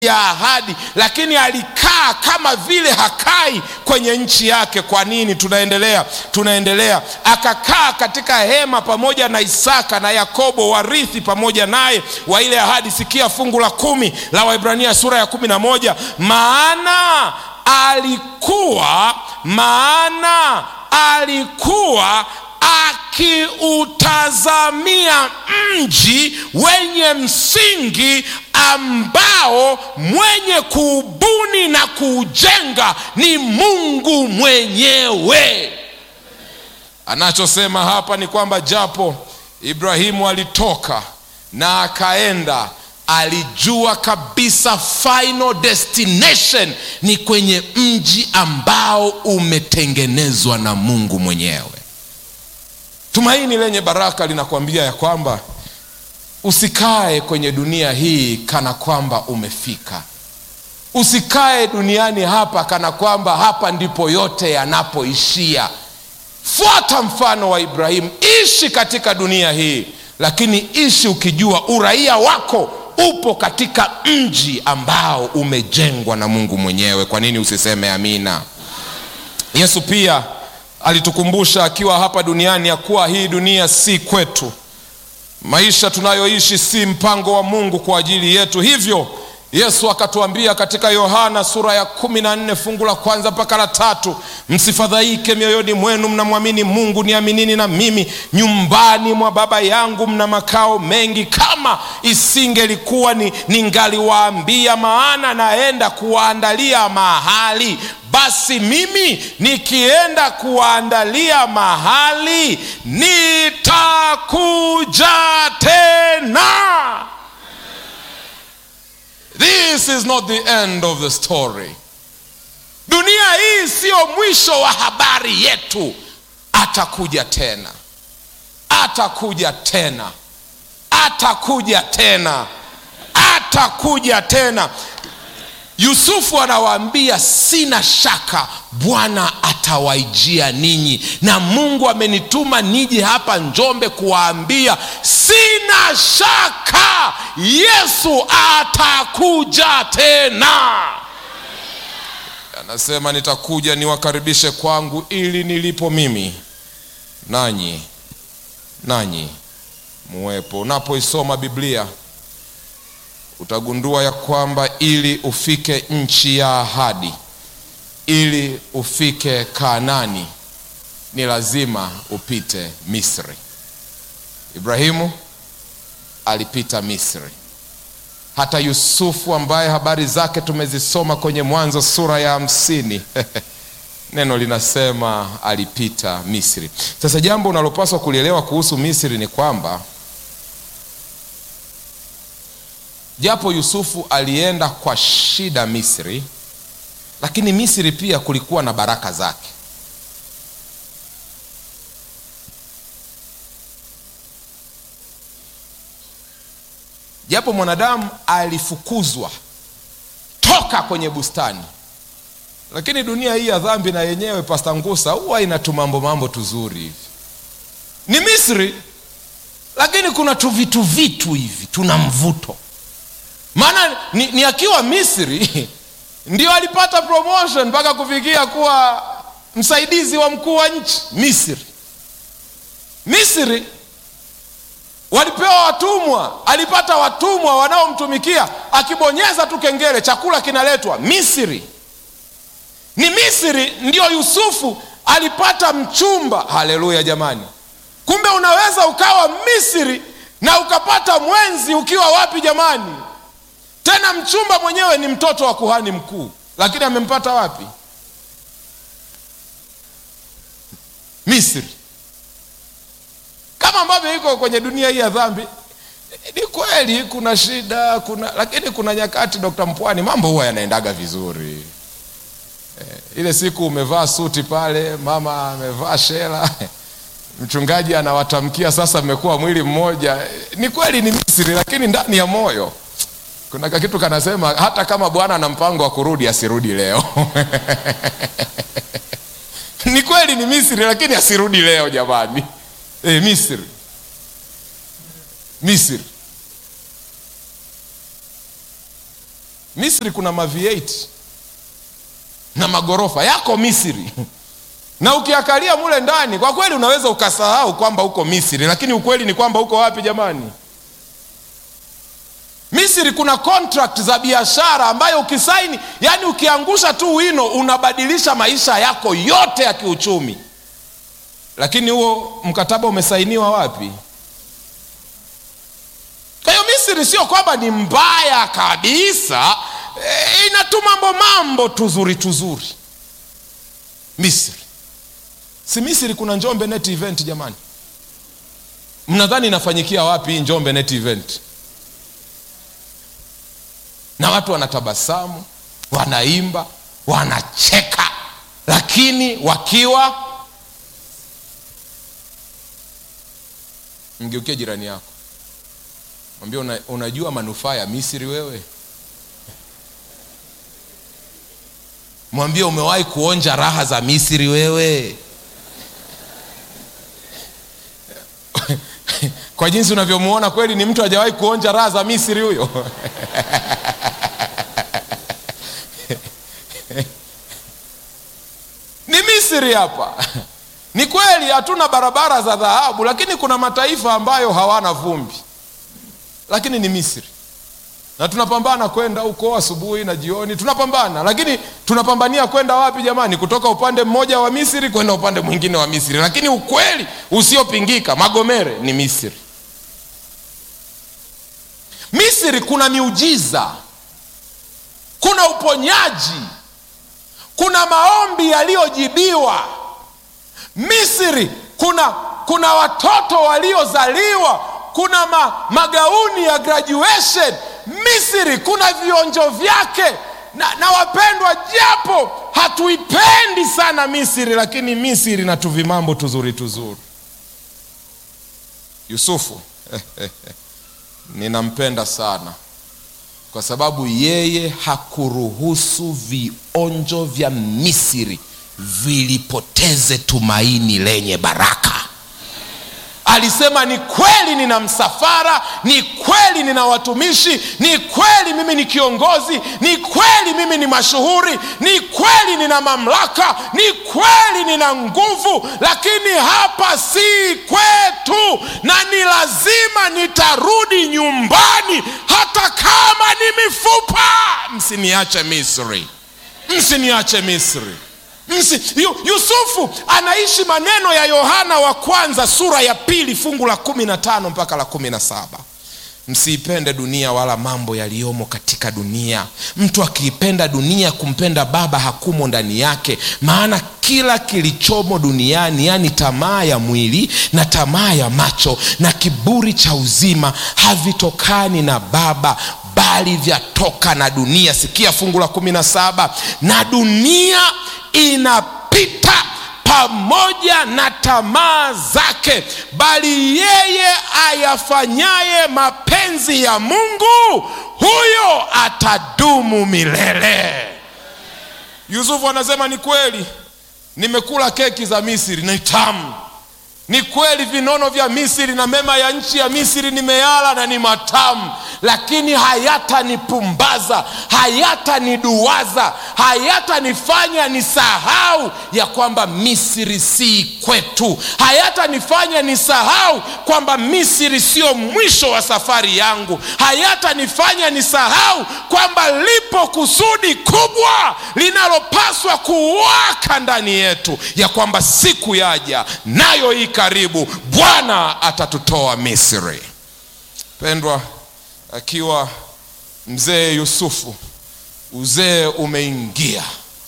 ya ahadi, lakini alikaa kama vile hakai kwenye nchi yake. Kwa nini? Tunaendelea, tunaendelea. Akakaa katika hema pamoja na Isaka na Yakobo, warithi pamoja naye wa ile ahadi. Sikia fungu la kumi la Waibrania sura ya kumi na moja maana alikuwa maana alikuwa akiutazamia mji wenye msingi ambao mwenye kuubuni na kuujenga ni Mungu mwenyewe. Anachosema hapa ni kwamba japo Ibrahimu alitoka na akaenda, alijua kabisa final destination ni kwenye mji ambao umetengenezwa na Mungu mwenyewe. Tumaini lenye baraka linakwambia ya kwamba usikae kwenye dunia hii kana kwamba umefika. Usikae duniani hapa kana kwamba hapa ndipo yote yanapoishia. Fuata mfano wa Ibrahimu, ishi katika dunia hii, lakini ishi ukijua uraia wako upo katika mji ambao umejengwa na Mungu mwenyewe. Kwa nini usiseme amina? Yesu pia alitukumbusha akiwa hapa duniani ya kuwa hii dunia si kwetu. Maisha tunayoishi si mpango wa Mungu kwa ajili yetu. Hivyo Yesu akatuambia katika Yohana sura ya kumi na nne fungu la kwanza mpaka la tatu, msifadhaike mioyoni mwenu, mnamwamini Mungu, niaminini na mimi. Nyumbani mwa Baba yangu mna makao mengi, kama isingelikuwa ni ningaliwaambia, maana naenda kuwaandalia mahali basi mimi nikienda kuwaandalia mahali nitakuja tena. This is not the end of the story. Dunia hii siyo mwisho wa habari yetu. Atakuja tena, atakuja tena, atakuja tena, atakuja tena. Yusufu anawaambia sina shaka Bwana atawaijia ninyi, na Mungu amenituma nije hapa Njombe kuwaambia sina shaka Yesu atakuja tena. Anasema nitakuja niwakaribishe kwangu, ili nilipo mimi nanyi nanyi muwepo. Unapoisoma Biblia utagundua ya kwamba ili ufike nchi ya ahadi, ili ufike Kaanani, ni lazima upite Misri. Ibrahimu alipita Misri. Hata Yusufu ambaye habari zake tumezisoma kwenye Mwanzo sura ya hamsini neno linasema alipita Misri. Sasa jambo unalopaswa kulielewa kuhusu Misri ni kwamba japo Yusufu alienda kwa shida Misri, lakini Misri pia kulikuwa na baraka zake. Japo mwanadamu alifukuzwa toka kwenye bustani, lakini dunia hii ya dhambi na yenyewe, Pasta Ngusa, huwa ina tumambo mambo tuzuri hivi. Ni Misri, lakini kuna tuvitu vitu hivi, tuna mvuto maana ni, ni akiwa Misri ndio alipata promotion mpaka kufikia kuwa msaidizi wa mkuu wa nchi Misri. Misri walipewa watumwa, alipata watumwa wanaomtumikia, akibonyeza tu kengele chakula kinaletwa. Misri ni Misri ndio Yusufu alipata mchumba. Haleluya jamani! Kumbe unaweza ukawa Misri na ukapata mwenzi ukiwa wapi jamani? Tena mchumba mwenyewe ni mtoto wa kuhani mkuu, lakini amempata wapi? Misri. Kama ambavyo iko kwenye dunia hii ya dhambi, ni kweli kuna shida, kuna lakini kuna nyakati, Dr. Mpwani, mambo huwa yanaendaga vizuri. E, ile siku umevaa suti pale, mama amevaa shela mchungaji anawatamkia sasa, mmekuwa mwili mmoja. Ni kweli ni Misri, lakini ndani ya moyo kuna kakitu kanasema hata kama Bwana ana mpango wa kurudi asirudi leo. Ni kweli ni Misri, lakini asirudi leo jamani. E, Misri, Misri misri kuna ma V8 na magorofa yako misri na ukiakalia mule ndani kwa kweli unaweza ukasahau kwamba uko misri lakini ukweli ni kwamba uko wapi jamani misri kuna contract za biashara ambayo ukisaini yani ukiangusha tu wino unabadilisha maisha yako yote ya kiuchumi lakini huo mkataba umesainiwa wapi kwa hiyo misri sio kwamba ni mbaya kabisa e, inatu mambo mambo tuzuri tuzuri misri si misri kuna njombe net event jamani mnadhani inafanyikia wapi hii njombe net event na watu wanatabasamu wanaimba wanacheka lakini wakiwa mgeukie jirani yako mwambie una, unajua manufaa ya misri wewe mwambie umewahi kuonja raha za misri wewe kwa jinsi unavyomwona kweli ni mtu hajawahi kuonja raha za misri huyo ni misri hapa ni kweli hatuna barabara za dhahabu lakini kuna mataifa ambayo hawana vumbi lakini ni misri na tunapambana kwenda huko asubuhi na jioni tunapambana lakini tunapambania kwenda wapi jamani kutoka upande mmoja wa misri kwenda upande mwingine wa misri lakini ukweli usiopingika magomere ni misri misri kuna miujiza kuna uponyaji kuna maombi yaliyojibiwa misri kuna kuna watoto waliozaliwa kuna ma, magauni ya graduation misri kuna vionjo vyake na, na wapendwa japo hatuipendi sana misri lakini misri na tuvimambo tuzuri tuzuri yusufu ninampenda sana kwa sababu yeye hakuruhusu vionjo vya misri vilipoteze tumaini lenye baraka alisema ni kweli nina msafara ni kweli nina watumishi ni kweli mimi ni kiongozi ni kweli mimi ni mashuhuri ni kweli nina mamlaka ni kweli nina nguvu lakini hapa si kwetu na ni lazima nitarudi nyumbani hata kama ni mifupa msiniache misri msiniache misri Msi, yu, yusufu anaishi maneno ya yohana wa kwanza sura ya pili fungu la kumi na tano mpaka la kumi na saba msiipende dunia wala mambo yaliyomo katika dunia mtu akiipenda dunia kumpenda baba hakumo ndani yake maana kila kilichomo duniani yaani tamaa ya mwili na tamaa ya macho na kiburi cha uzima havitokani na baba bali vyatoka na dunia sikia fungu la kumi na saba na dunia inapita pamoja na tamaa zake bali yeye ayafanyaye mapenzi ya mungu huyo atadumu milele yusufu anasema ni kweli nimekula keki za misri ni tamu ni kweli vinono vya misri na mema ya nchi ya misri nimeyala na ni matamu lakini hayatanipumbaza hayataniduwaza hayatanifanya nisahau ya kwamba misri si kwetu hayatanifanya nisahau kwamba misri sio mwisho wa safari yangu hayatanifanya nisahau kwamba lipo kusudi kubwa linalopaswa kuwaka ndani yetu ya kwamba siku yaja nayo hii karibu bwana atatutoa misri pendwa akiwa mzee yusufu uzee umeingia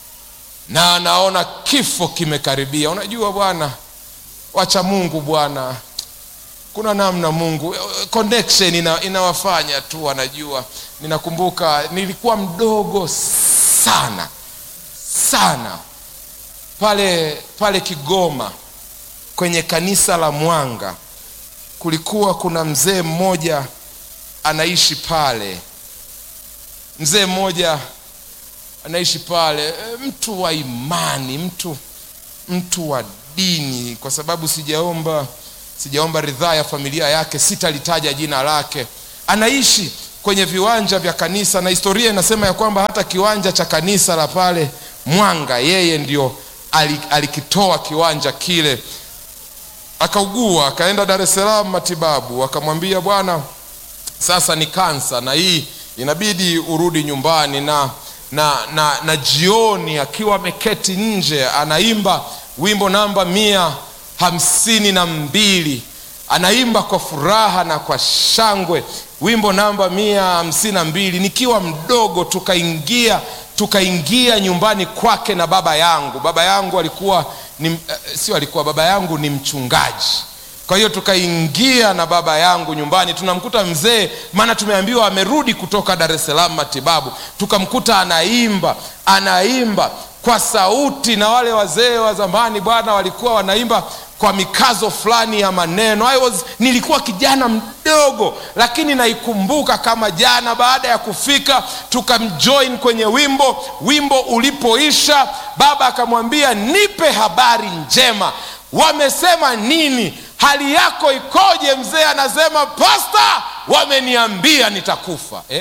na anaona kifo kimekaribia unajua bwana wacha mungu bwana kuna namna mungu connection ina, inawafanya tu wanajua ninakumbuka nilikuwa mdogo sana sana pale pale kigoma kwenye kanisa la mwanga kulikuwa kuna mzee mmoja anaishi pale mzee mmoja anaishi pale mtu wa imani mtu mtu wa dini kwa sababu sijaomba sijaomba ridhaa ya familia yake sitalitaja jina lake anaishi kwenye viwanja vya kanisa, na historia inasema ya kwamba hata kiwanja cha kanisa la pale Mwanga yeye ndio alikitoa kiwanja kile. Akaugua, akaenda Dar es Salaam matibabu, akamwambia bwana, sasa ni kansa na hii inabidi urudi nyumbani. Na, na, na, na jioni akiwa ameketi nje anaimba wimbo namba mia hamsini na mbili anaimba kwa furaha na kwa shangwe wimbo namba mia hamsini na mbili nikiwa mdogo tukaingia tukaingia nyumbani kwake na baba yangu baba yangu alikuwa ni, uh, sio alikuwa baba yangu ni mchungaji kwa hiyo tukaingia na baba yangu nyumbani tunamkuta mzee maana tumeambiwa amerudi kutoka dar es salaam matibabu tukamkuta anaimba anaimba kwa sauti na wale wazee wa zamani bwana walikuwa wanaimba kwa mikazo fulani ya maneno I was, nilikuwa kijana mdogo lakini naikumbuka kama jana baada ya kufika tukamjoin kwenye wimbo wimbo ulipoisha baba akamwambia nipe habari njema wamesema nini hali yako ikoje mzee anasema pasta wameniambia nitakufa eh?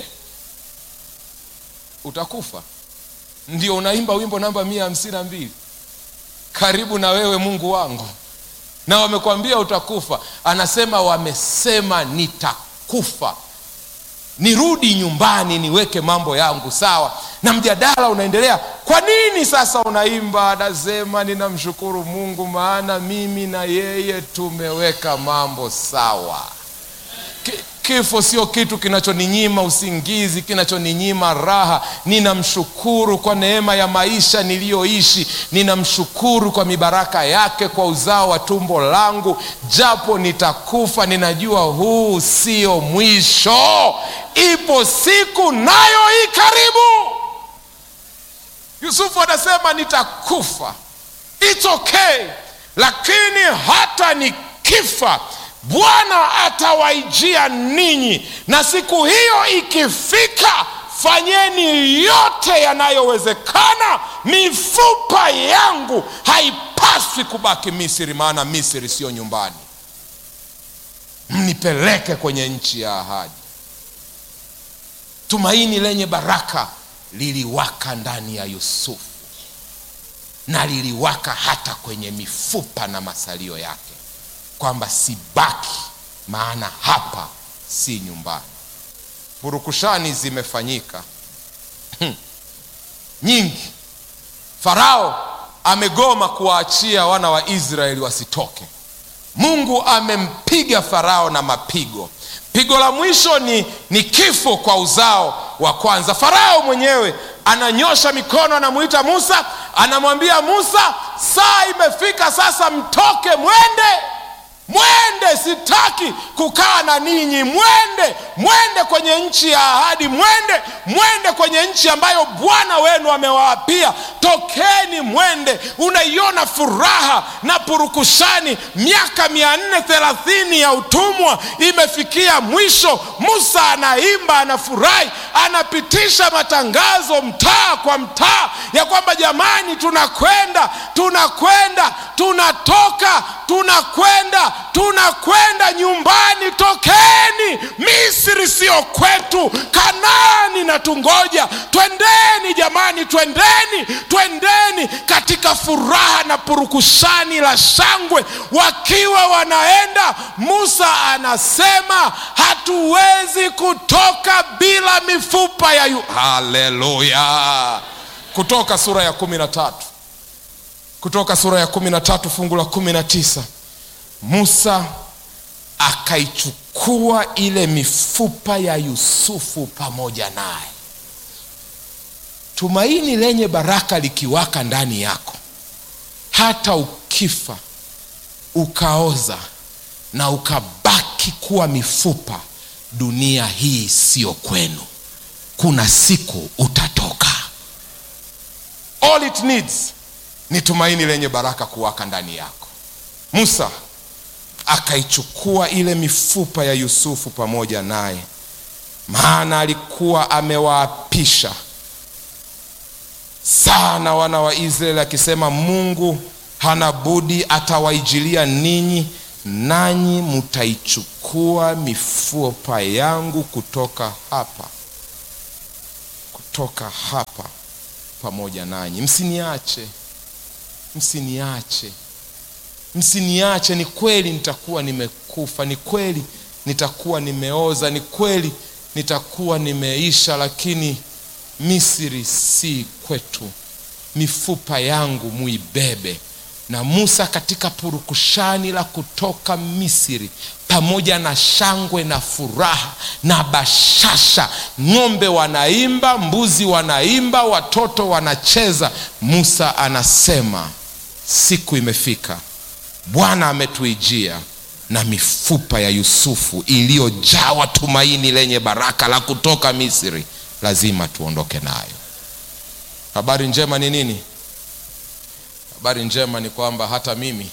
utakufa ndio unaimba wimbo namba mia hamsini na mbili karibu na wewe mungu wangu na wamekwambia utakufa anasema wamesema nitakufa nirudi nyumbani niweke mambo yangu sawa na mjadala unaendelea kwa nini sasa unaimba anasema ninamshukuru mungu maana mimi na yeye tumeweka mambo sawa kifo sio kitu kinachoninyima usingizi kinachoninyima raha ninamshukuru kwa neema ya maisha niliyoishi ninamshukuru kwa mibaraka yake kwa uzao wa tumbo langu japo nitakufa ninajua huu sio mwisho ipo siku nayo hii karibu yusufu anasema nitakufa It's okay lakini hata nikifa bwana atawaijia ninyi na siku hiyo ikifika fanyeni yote yanayowezekana mifupa yangu haipaswi kubaki misri maana misri siyo nyumbani mnipeleke kwenye nchi ya ahadi tumaini lenye baraka liliwaka ndani ya yusufu na liliwaka hata kwenye mifupa na masalio yake kwamba sibaki maana hapa si nyumbani purukushani zimefanyika nyingi farao amegoma kuwaachia wana wa israeli wasitoke mungu amempiga farao na mapigo pigo la mwisho ni, ni kifo kwa uzao wa kwanza farao mwenyewe ananyosha mikono anamwita musa anamwambia musa saa imefika sasa mtoke mwende mwende sitaki kukaa na ninyi mwende mwende kwenye nchi ya ahadi mwende mwende kwenye nchi ambayo bwana wenu amewaapia tokeni mwende unaiona furaha na purukushani miaka mia nne thelathini ya utumwa imefikia mwisho musa anaimba anafurahi anapitisha matangazo mtaa kwa mtaa ya kwamba jamani tunakwenda tunakwenda tunatoka tunakwenda tunakwenda nyumbani tokeni misri sio kwetu kanani na tungoja twendeni jamani twendeni twendeni katika furaha na purukushani la shangwe wakiwa wanaenda musa anasema hatuwezi kutoka bila mifupa ya yu haleluya kutoka sura ya kumi na tatu kutoka sura ya kumi na tatu fungu la kumi na tisa musa akaichukua ile mifupa ya yusufu pamoja naye tumaini lenye baraka likiwaka ndani yako hata ukifa ukaoza na ukabaki kuwa mifupa dunia hii siyo kwenu kuna siku utatoka all it needs ni tumaini lenye baraka kuwaka ndani yako musa akaichukua ile mifupa ya yusufu pamoja naye maana alikuwa amewaapisha sana wana wa israeli akisema mungu hana budi atawaijilia ninyi nanyi mtaichukua mifupa yangu kutoka hapa kutoka hapa pamoja nanyi msiniache msiniache msiniache ni kweli nitakuwa nimekufa ni kweli nitakuwa nimeoza ni kweli nitakuwa nimeisha lakini misri si kwetu mifupa yangu muibebe na musa katika purukushani la kutoka misri pamoja na shangwe na furaha na bashasha ng'ombe wanaimba mbuzi wanaimba watoto wanacheza musa anasema siku imefika bwana ametuijia na mifupa ya yusufu iliyojawa tumaini lenye baraka la kutoka misri lazima tuondoke nayo habari njema ni nini habari njema ni kwamba hata mimi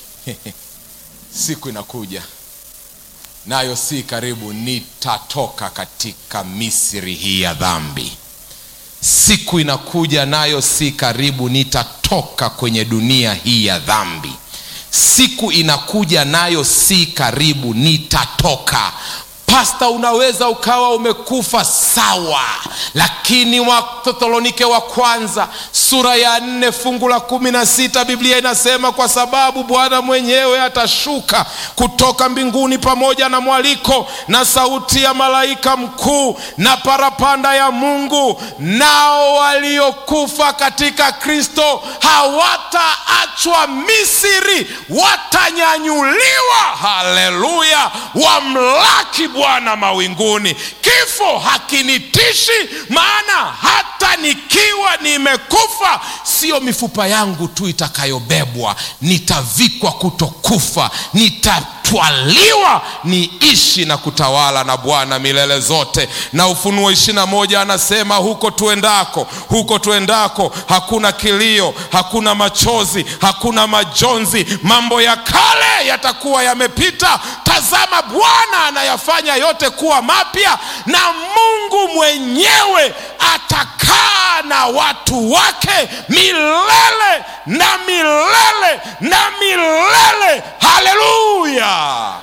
siku inakuja nayo si karibu nitatoka katika misri hii ya dhambi siku inakuja nayo si karibu nitatoka kwenye dunia hii ya dhambi siku inakuja nayo si karibu nitatoka pasta unaweza ukawa umekufa sawa lakini wathesalonike wa kwanza sura ya nne fungu la kumi na sita biblia inasema kwa sababu bwana mwenyewe atashuka kutoka mbinguni pamoja na mwaliko na sauti ya malaika mkuu na parapanda ya mungu nao waliokufa katika kristo hawataachwa misri watanyanyuliwa haleluya wamlaki bwana mawinguni kifo hakinitishi maana hata nikiwa nimekufa sio mifupa yangu tu itakayobebwa nitavikwa kutokufa nitatwaliwa niishi na kutawala na bwana milele zote na ufunuo ishirina moja anasema huko tuendako huko tuendako hakuna kilio hakuna machozi hakuna majonzi mambo ya kale yatakuwa yamepita tazama bwana anayafanya yote kuwa mapya na mungu mwenyewe atakaa na watu wake milele na milele na milele haleluya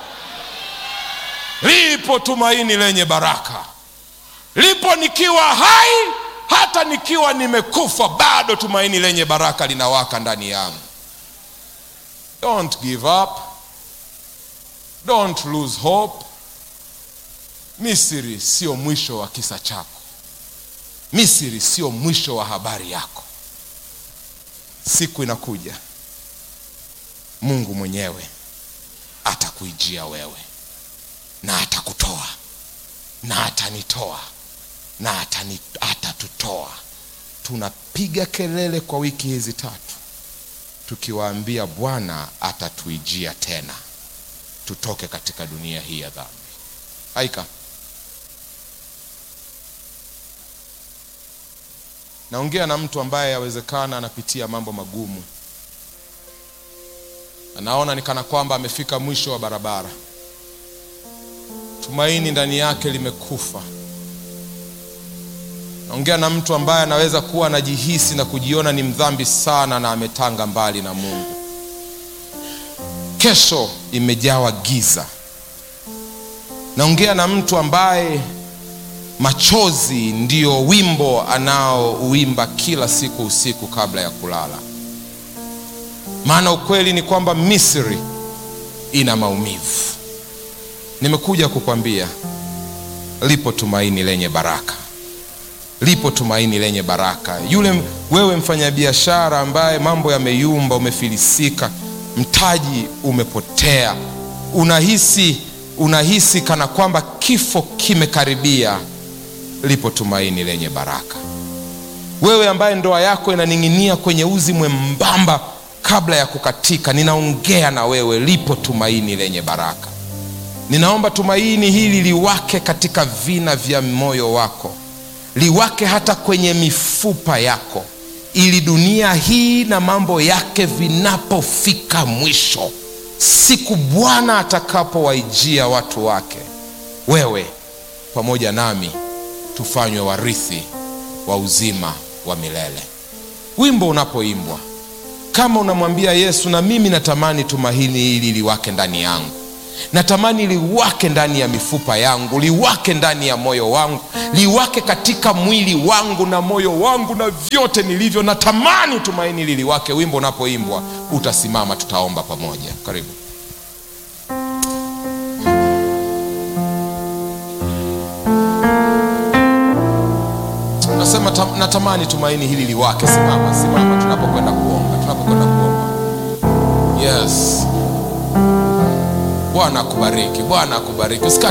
lipo tumaini lenye baraka lipo nikiwa hai hata nikiwa nimekufa bado tumaini lenye baraka linawaka ndani yangu don't give up don't lose hope misri sio mwisho wa kisa chako misri sio mwisho wa habari yako siku inakuja mungu mwenyewe atakuijia wewe na atakutoa na atanitoa na atani, atatutoa tunapiga kelele kwa wiki hizi tatu tukiwaambia bwana atatuijia tena tutoke katika dunia hii ya dhambi haika naongea na mtu ambaye yawezekana anapitia mambo magumu anaona ni kana kwamba amefika mwisho wa barabara tumaini ndani yake limekufa naongea na mtu ambaye anaweza kuwa anajihisi na kujiona ni mdhambi sana na ametanga mbali na mungu kesho imejawa giza naongea na mtu ambaye machozi ndiyo wimbo anaouimba kila siku usiku kabla ya kulala maana ukweli ni kwamba misri ina maumivu nimekuja kukwambia lipo tumaini lenye baraka lipo tumaini lenye baraka yule wewe mfanyabiashara ambaye mambo yameyumba umefilisika mtaji umepotea unahisi unahisi kana kwamba kifo kimekaribia lipo tumaini lenye baraka wewe ambaye ndoa yako inaning'inia kwenye uzi mwembamba kabla ya kukatika ninaongea na wewe lipo tumaini lenye baraka ninaomba tumaini hili liwake katika vina vya moyo wako liwake hata kwenye mifupa yako ili dunia hii na mambo yake vinapofika mwisho siku bwana atakapowaijia watu wake wewe pamoja nami tufanywe warithi wa uzima wa milele wimbo unapoimbwa kama unamwambia yesu na mimi natamani tumaini hili liwake ndani yangu natamani liwake ndani ya mifupa yangu liwake ndani ya moyo wangu liwake katika mwili wangu na moyo wangu na vyote nilivyo natamani tumaini liliwake wimbo unapoimbwa utasimama tutaomba pamoja karibu nasema tam, natamani tumaini hili liwake simama simama tunapokwenda kuomba tunapokwenda kuomba yes bwana akubariki bwana akubariki Usika